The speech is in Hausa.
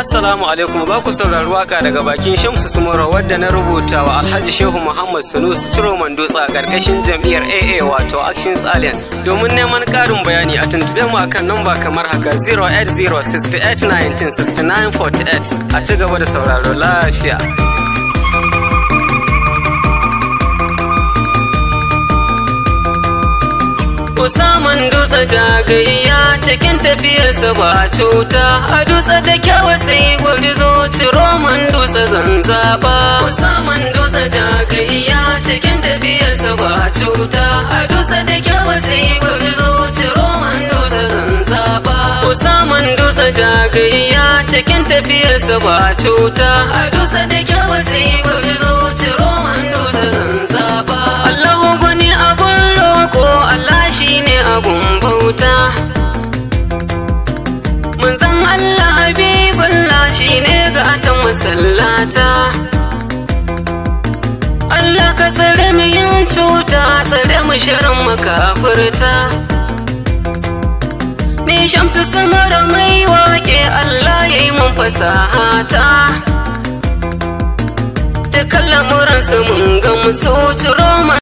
Assalamu alaikum ba ku saurari waka daga bakin Shamsu Sumura wadda na rubuta wa Alhaji Shehu Muhammad Sunusi Ciro Mandotsa a karkashin jam'iyyar AA wato Actions Alliance. Domin neman ƙarin bayani a tuntube mu akan namba kamar haka 08068196948 a ci gaba da sauraro lafiya. Usaman dutse jagayya cikin tafiyarsa ba cuta a dutse da kyawa sai gwarzo ciro man dutse zanzaba. Usaman dutse jagayya cikin tafiyarsa ba cuta a dutse da kyawa sai gwarzo ciro man dutse zanzaba. Usaman dutse jagayya cikin tafiyarsa ba cuta a dutse da kyawa sai gwarzo ciro man dutse zanzaba. Allahu guni abun roko Allah shi ne abun bauta Manzan Allah Habibullah shi ne gatan masallata Allah ka tsare mu yin cuta tsare mu shirin makafurta Ni shamsu samara mai wake Allah ya yi mun fasahata Dukkan lamuransu mun gamsu ciro